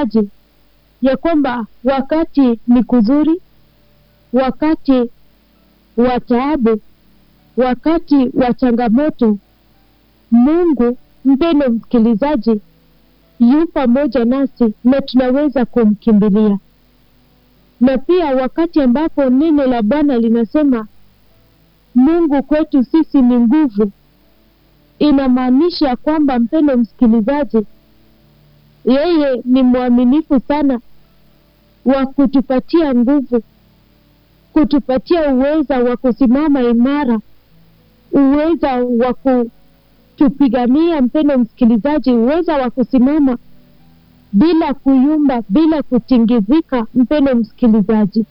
msikilizaji, ya kwamba wakati ni kuzuri, wakati wa taabu, wakati wa changamoto, Mungu mpendo msikilizaji, yu pamoja nasi na tunaweza kumkimbilia. Na pia wakati ambapo neno la Bwana linasema Mungu kwetu sisi ni nguvu, inamaanisha kwamba mpendo msikilizaji, yeye ni mwaminifu sana wa kutupatia nguvu, kutupatia uweza wa kusimama imara, uweza wa kutupigania, mpendo msikilizaji, uweza wa kusimama bila kuyumba, bila kutingizika. Mpendo msikilizaji,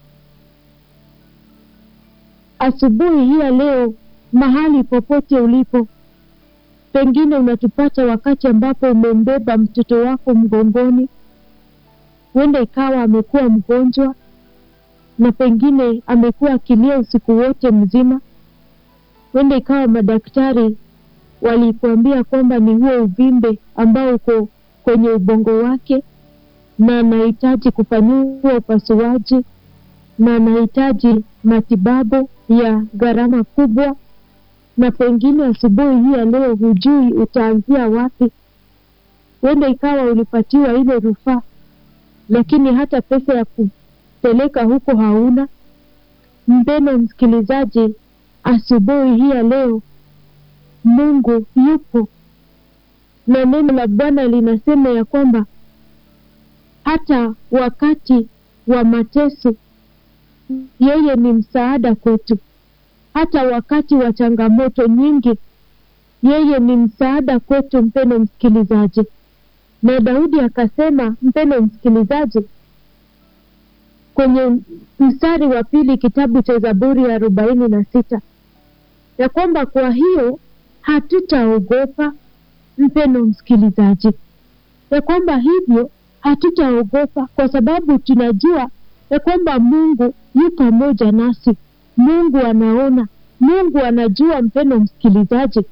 asubuhi hii ya leo, mahali popote ulipo, pengine unatupata wakati ambapo umembeba mtoto wako mgongoni, huenda ikawa amekuwa mgonjwa na pengine amekuwa akilia usiku wote mzima. Huenda ikawa madaktari walikuambia kwamba ni huo uvimbe ambao uko kwenye ubongo wake na anahitaji kufanyiwa upasuaji na anahitaji matibabu ya gharama kubwa, na pengine asubuhi hii ya leo hujui utaanzia wapi. Huenda ikawa ulipatiwa ile rufaa, lakini hata pesa ya kupeleka huko hauna. Mpendwa msikilizaji, asubuhi hii ya leo Mungu yupo na neno la Bwana linasema ya kwamba hata wakati wa mateso yeye ni msaada kwetu. Hata wakati wa changamoto nyingi yeye ni msaada kwetu, mpendo msikilizaji. Na Daudi akasema, mpendo msikilizaji, kwenye mstari wa pili kitabu cha Zaburi ya arobaini na sita ya kwamba kwa hiyo hatutaogopa mpendo msikilizaji, ya kwamba hivyo hatutaogopa kwa sababu tunajua ya kwamba Mungu yu pamoja nasi. Mungu anaona, Mungu anajua. Mpendo msikilizaji,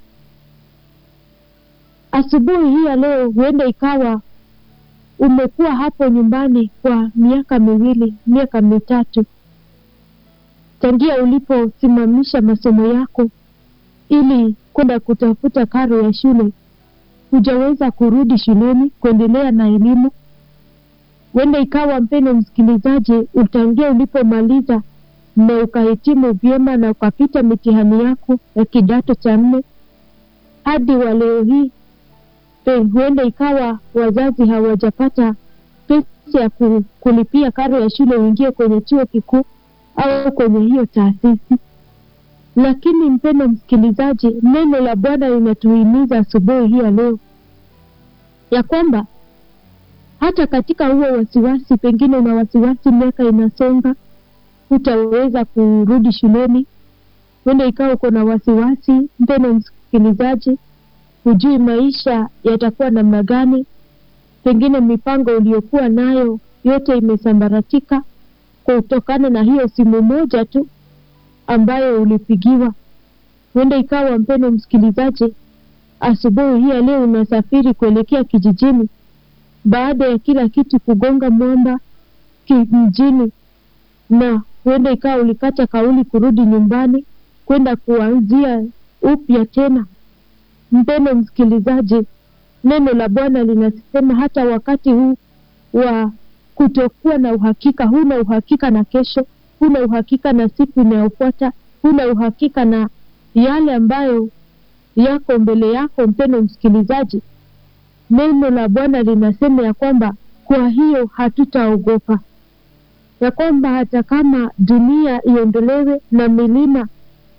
asubuhi hii ya leo huenda ikawa umekuwa hapo nyumbani kwa miaka miwili, miaka mitatu tangia uliposimamisha masomo yako ili kwenda kutafuta karo ya shule, hujaweza kurudi shuleni kuendelea na elimu. Huenda ikawa mpendo msikilizaji, utangia ulipomaliza na ukahitimu vyema na ukapita mitihani yako ya kidato cha nne hadi wa leo hii, huenda ikawa wazazi hawajapata pesa ya kulipia karo ya shule uingie kwenye chuo kikuu au kwenye hiyo taasisi. Lakini mpendo msikilizaji, neno la Bwana linatuhimiza asubuhi hii ya leo ya kwamba hata katika huo wasiwasi, pengine una wasiwasi, miaka inasonga, hutaweza kurudi shuleni. Huenda ikawa uko na wasiwasi, mpendo msikilizaji, hujui maisha yatakuwa namna gani, pengine mipango uliyokuwa nayo yote imesambaratika kutokana na hiyo simu moja tu ambayo ulipigiwa. Huenda ikawa mpendo msikilizaji, asubuhi hii ya leo unasafiri kuelekea kijijini baada ya kila kitu kugonga mwamba mjini, na huenda ikawa ulikata kauli kurudi nyumbani kwenda kuanzia upya tena. Mpendo msikilizaji, neno la Bwana linasema hata wakati huu wa kutokuwa na uhakika, huna uhakika na kesho, huna uhakika na siku inayofuata, huna uhakika na yale ambayo yako mbele yako. Mpendo msikilizaji, neno la Bwana linasema ya kwamba kwa hiyo hatutaogopa, ya kwamba hata kama dunia iondolewe na milima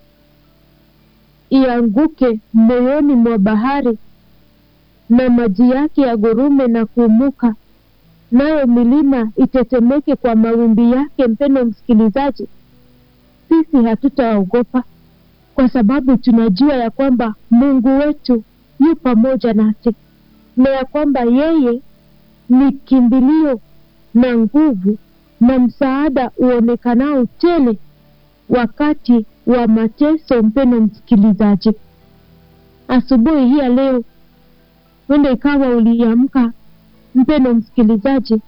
ianguke moyoni mwa bahari na maji yake yagurume na kuumuka, nayo milima itetemeke kwa mawimbi yake. Mpendo msikilizaji, sisi hatutaogopa kwa sababu tunajua ya kwamba Mungu wetu yu pamoja nasi na ya kwamba yeye ni kimbilio na nguvu na msaada uonekanao tele wakati wa mateso. Mpendo msikilizaji, asubuhi hii ya leo, wende ikawa uliamka mpendo msikilizaji,